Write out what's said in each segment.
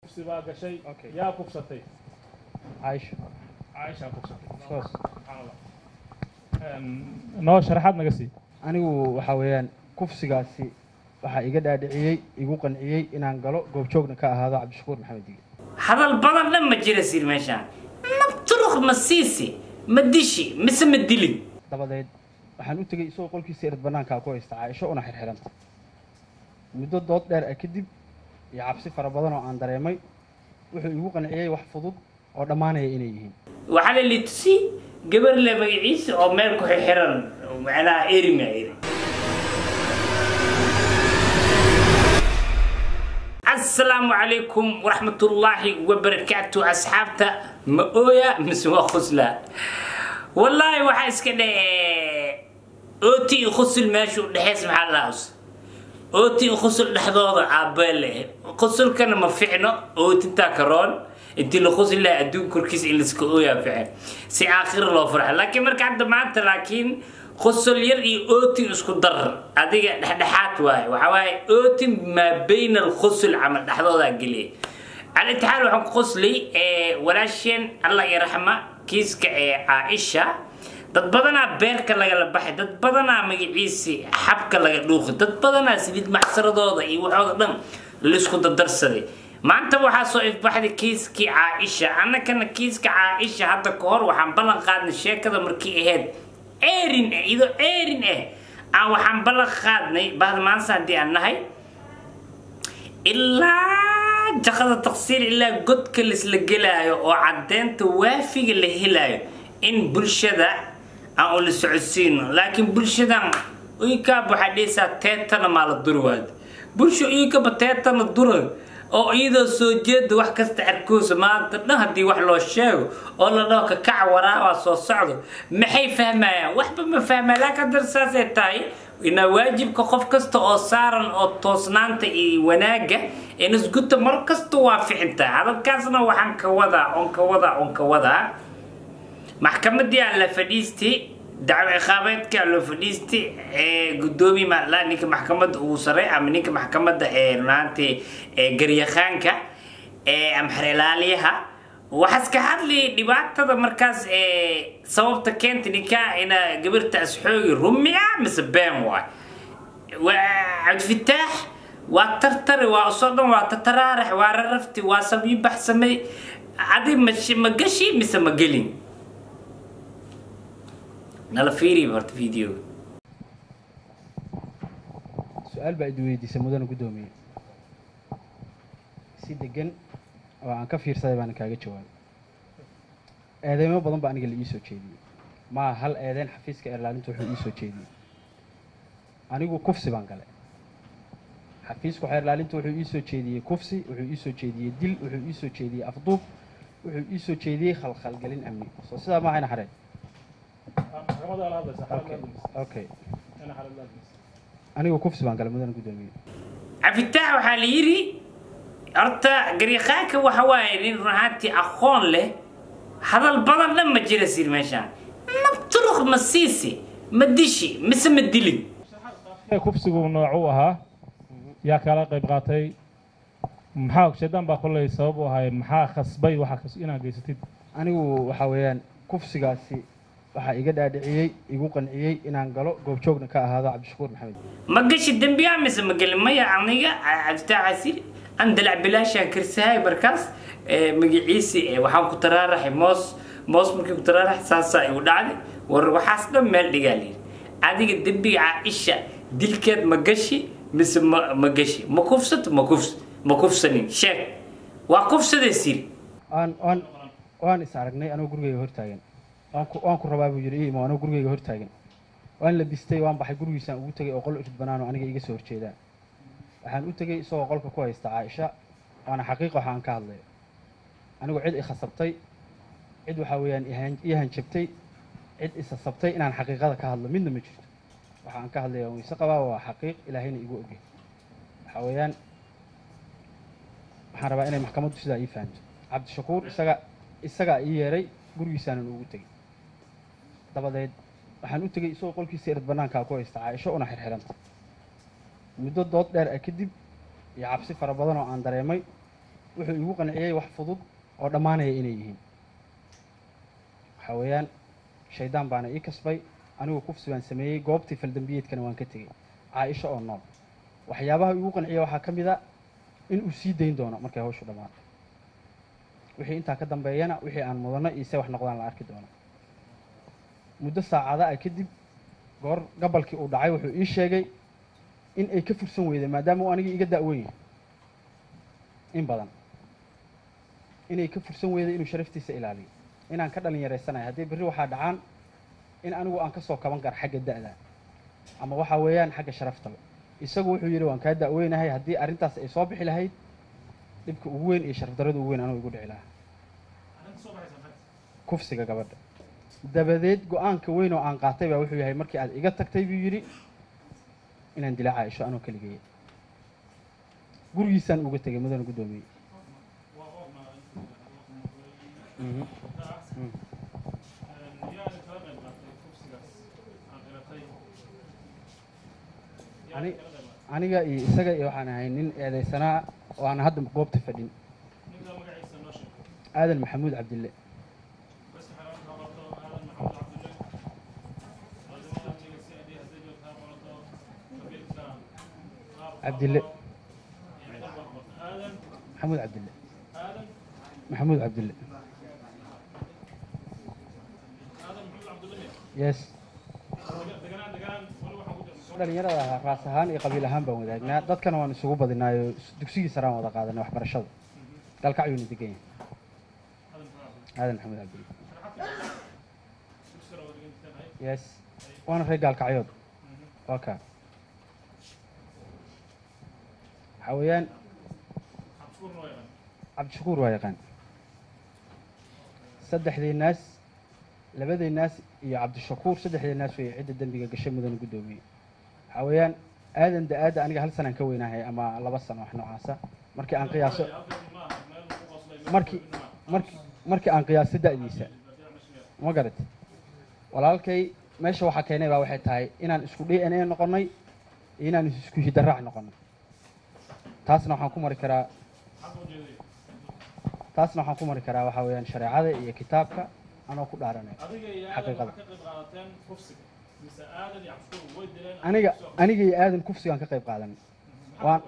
kufsi baa gashay Okay. yaa kufsatay caaisha caaishaa kufsatay of course subxaan allah Em, noo sharaxaad naga sii anigu waxaa weeyaan kufsigaasi waxaa iga dhaadhiciyey igu qanciyey inaan galo goobjoogna ka ahaado cabdishakuur maxamed dige hadal badan dhan ma jira sir meeshaan nabturuk ma siisi ma dishi mise ma dilin dabadeed waxaan u tegey isagoo qolkiisa erad banaankaa ku haysta caaisho una xirxiranta muddo dood dheer ah kadib iyo cabsi fara badan oo aan dareemay wuxuu igu qanciyey wax fudud oo dhammaanaya inay yihiin waxaa la litusi gabar le magaciisa oo meel ku xixiran oo macnaha erima eri asalaamu calaykum waraxmatullaahi wabarakaatu asxaabta ma ooya mise waa khusla wallaahi waxaa iska dhe ooti iyo khusul meesha u dhexeys maxaa lahaus ooti iyo khusul dhexdooda aabeele khusulkana ma ficno ootintaa karoon intii la khusi lahaa adduun korkiisa in laiska ooyaa fican si aakhira loo farxa laakiin marka hadda maanta laakiin khusul yar iyo ootin isku dar adiga dhexdhexaad waaye waxaa waaye ootin maa bayna alkhusul camal dhexdoodaa geliya على الاتحاد waxaan ku qoslay ee walaasheen Allah ya raxma kiiska ee Aisha dad badanaa beerka lagala baxay dad badanaa magaciisi xabka laga dhuuqay dad badanaa silid maxsaradooda iyo waxooda dhan la isku dardarsaday maanta waxaa soo ifbaxday kiiskii Aisha annakana kiiska Aisha hadda ka hor waxaan ballan qaadnay sheekada markii ahayd eerin eh ido eerin eh aan waxaan ballan qaadnay bahda maanta haddii aan nahay ilaa jaqada taqsiir ilaa godka laisla gelaayo oo caddeynta waafiga la helayo in bulshada aan ula socodsiino laakiin bulshadan uykaab waxaa dhehaysaa teetana maa la duri waad bulsho uykaba teetana dura oo iyadoo soo jeeda wax kasta arkoosa maanta dhan haddii wax loo sheego oo la dhaho kakaca waraabaa soo socdo maxay fahmayaan waxba ma fahmaya laakiin haddana saasay tahay inaa waajibka qof kasta oo saaran oo toosnaanta iyo wanaagga inasguta mar kasta waa ficintaa hadalkaasna waxaan ka wadaa oon ka wadaa oon ka wadaa maxkamadii aan la fadhiistay dacwo ciqaabeedka loo fadhiistay ee gudoomiye maala ninka maxkamadda ugu saray ama ninka maxkamadda ee runaantii ee garyaqaanka ee ama xereelaaliyaha waxaas ka hadlayay dhibaatada markaas ee sababta keenta ninkaa ina gabartaas xoogi rumiya mise been waay waa cabdifitaax waa tartare waa usoo dhan waa tataraarax waa rarafti waa sabiyo baxsamay adi ma gashi mise ma gelin nala fiiriya horta videoga su-aal baa idi weydiisay mudana guddoomiye si degan oo aan ka fiirsaday baana kaaga jawaabay eedeymo badan baa aniga la ii soo jeediyey maa hal eedeyn xafiiska eerlaalinta wuxuu ii soo jeediyey anigu kufsi baan galay xafiisku xeerlaalinta wuxuu ii soo jeediyey kufsi wuxuu ii soo jeediyey dil wuxuu ii soo jeediyey afduub wuxuu ii soo jeediyey khalkhalgelin amni soo sidaa ma ahayna xareen maxkamadaa la hadlaysa okay okay ina xalad la hadlaysa anigu kufsi baan galay mudana guddoomiye cabdifitaax waxaa la yidhi horta garyaqaanka waxa waaye nin run ahaantii aqoon leh hadal badan dhan ma jira sir meeshaan nabturuk ma siisi ma dishi mise ma dilin ee kufsigu noocu ahaa yaa kala qayb qaatay maxaa shaydaan baa kolley sabab u ahay maxaa khasbay waxa kas inaad geysatid anigu waxaa weeyaan kufsigaasi waxaa iga dhaadhiciyey igu qanciyey inaan galo goobjoogna ka ahaado cabdishakuur maxamed ma gashi dembiyaa mise ma gelin maya aniga cabdifitaax asir an dalac bilaashaan karsahay markaas ee, magaciisi ee, waxaan ku taraaraxay moos moos markii ku taraaraxay saasaa igu dhacday war waxaas dhan meel dhigaa layidhi adiga dembiga caaisha dilkeed ma gashi mise ma ma gashi ma kufsato ma kufs ma kufsanin sheeg waa kufsaday sir waan waan waan is aragnay anoo gurigeyga hortaagan waan ku waan ku rabaa buu yidhi ii imo anoo gurigeyga hortaagan waan labistay waan baxay gurigiisaan ugu tegay oo qol irid banaan oo aniga iga soo horjeedaan waxaan u tegey isagoo qolka ku haysta caaisha waana xaqiiqa waxa aan ka hadlayo anigu cid i khasabtay cid waxaa weeyaan ihan- ii hanjabtay cid isasabtay inaan xaqiiqada ka hadlo midna ma jirto waxa aan ka hadlaya wayse qabaa waa xaqiiq ilaahayna igu ogey waxaa weeyaan waxaan rabaa inay maxkamaddu sidaa ii fahanto cabdishakuur isaga isagaa ii yeeray gurigiisaanan ugu tegey dabadeed waxaan u tegey isagoo qolkiisa erad banaankaa ku haysta caaisho una xirxiranta muddo dood dheer ah kadib iyo cabsi fara badan oo aan dareemay wuxuu igu qanciyey wax fudud oo dhammaanaya inay yihiin waxaa weeyaan shaydaan baana ii kasbay anigu kufsi baan sameeyey goobtii faldambiyeedkana waan ka tegey caaisho oo nool waxyaabaha igu qanciya waxaa ka mid a in uu sii dayn doono markay hawshu dhammaato wixii intaa ka dambeeyana wixii aan mudano iyo se wax noqdaan la arki doono muddo saacada ah kadib goor gabalkii uu dhacay wuxuu ii sheegay in ay ka fursan weyday maadaama uu anigii iga da'weyn yahay in badan inay ka fursan weyday inuu sharaftiisa ilaaliyo inaan ka dhalin yaraysanayo haddii berri waxaa dhacaan in anigu aan ka soo kaban karo xagga da'da ama waxaa weeyaan xagga sharaftaba isagu wuxuu yidhi waan kaa da'weynahay haddii arrintaas ay soo bixi lahayd dhibka ugu weyn iyo sharafdarrada ugu weyn anugu igu dhici lahaa kufsiga gabadha dabadeed go-aanka weyn oo aan qaatay baa wuxuu yahay markii aad iga tagtay buu yidhi inaan dila caaisho anoo keligeeya gurigiisaan uga tegay mudana guddoomiye Mhm. Mm. Ani- aniga iyo isaga iyo waxaan ahay nin eedaysanaa oo aan hadda goobta fadhin aadan maxamuud cabdille cabdille maxamuud cabdille maxamuud cabdille yes dhalinyarada ahaa raas ahaan iyo qabiil ahaan baan wadaagnaa dadkana waan isugu badinaayo dugsigii saraan wada qaadanay waxbarashada galkacyuuna degan yahay aadan maxamuud cabdille yes waana reer gaalkacyood waa kaa waxaa weeyaan cabdishakuur waa yaqaan saddexdii naas labadii naas iyo cabdishakuur saddexdii naas way cidda dembiga gashay mudana guddoomiye waxaa weeyaan aadan da-aadda aniga hal sanaan ka weynahay ama laba sano wax noocaasa markii aan qiyaaso markii markii markii aan qiyaaso da'diisa ma garat walaalkay meesha waxaa keenay baa waxay tahay inaan isku d n a noqonnay iyo inaan isku hidaraac noqonnay taasna waxaan ku mari karaa taasna waxaan ku mari karaa waxaa weeyaan shareecada iyo kitaabka anoo ku dhaaranay xaqiiqada aniga aniga iyo aadan kufsigaan ka qayb qaadanay waan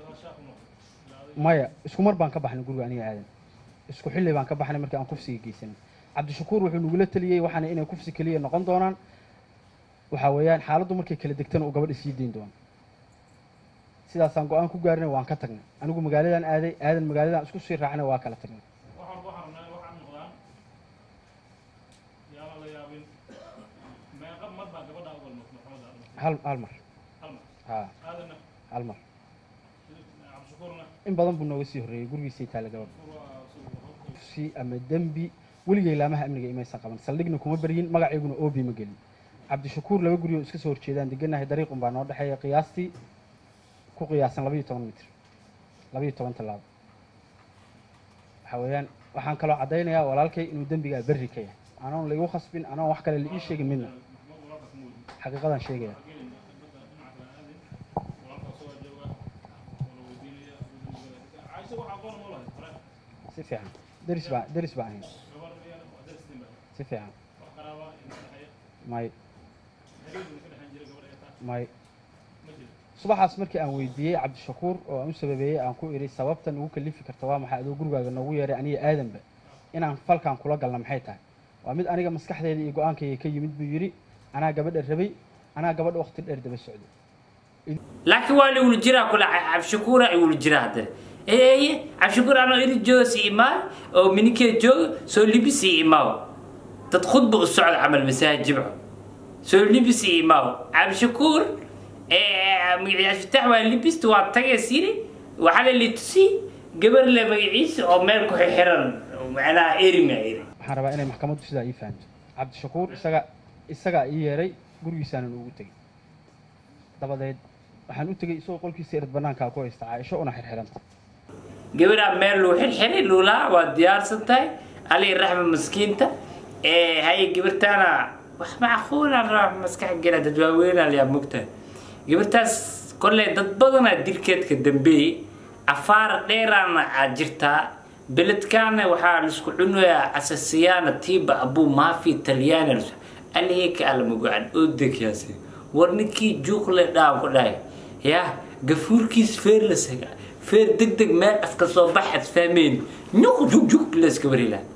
maya isku mar baan ka baxnay guriga aniga aadan isku xilli baan ka baxnay markii aan kufsiga geysanay cabdishakuur wuxuu nagula taliyey waxaana inay kufsi keliya noqon doonaan waxaa weeyaan xaaladdu markay kala degtana uu gabadha sii dayn doono sidaasaan go-aan ku gaarinay waan ka tagnay anigu magaaladan aaday aadan magaaladan isku sii raacnay waa kala tagnay hal hal mar ha hal mar in badan buu nooga sii horreeyey gurigiisay taalla gabadha si ama dembi weligay laamaha amniga imaysan qaban saldhigna kuma beryin magaceyguna oobi ma gelin cabdishakuur laba guri oo iska soo horjeedaan deganahay dariiqun baa noo dhexeeya qiyaastii ku qiyaasan labaiyo toban mitr labaiyo toban tallaabo waxaa weeyaan waxaan kaloo caddaynayaa walaalkay inuu dembigaa berri ka yahay anoon laigu khasbin anoon wax kale la ii sheegin midna xaqiiqadaan sheegaya si fiican deris baa deris baan ahayn si fiican may may subaxaas markii aan weydiiyey cabdishakuur oo aan u sababeeyey aan ku idhi sababta nagu kalifi karta waa maxay adoo gurigaaga noogu yeeray aniga aadanba inaan falkan kula galna maxay tahay waa mid aniga maskaxdeeda iyo go-aankayga ka yimid buu yidhi anaa gabadha rabay anaa gabadha waqti dheer daba socday laakiin waa la wuli jiraa kule cabshakuura ay wuli jiraa haddana eeye cabshakuur anoo iri jooga si imaa oo minikee jooga soo libisi imaaw dad khudba u socda camal masaajid jimco soo libisi imaaw cabshakuur magaciyaasfitax waa libista waa tagays yiri waxaa la litusi gabar le magaciisa oo meel ku xiran macnaha erima iri waxaan rabaa inay maxkamaddu sidaa ii fahanto cabdishakuur isaga isagaa ii yeeray gurigiisaanan ugu tegey dabadeed waxaan u tegey isagoo qolkiisa erad banaankaa ku haysta caaisho una xirxiranta gabaraa meel luu xirxiray luulaa waa diyaarsan tahay alii raxma maskiinta haye gabartaana wax macquula raax maskax gela dad waaweynaa layaa mogtahay gabartaas kolley dad badanaa dilkeedka dambeeyey afaar dheeraana aad jirtaa beledkaana waxaa laisku cunayaa asasiyaana tiiba abuu maafi talyaani alihika almagucan oo degyaasi war ninkii juuqle dhaan ku dhahay yaa gafuurkiis feer la saga feer deg deg meel aska soo bax ad fahmeyn nyuq jug jug la iska warila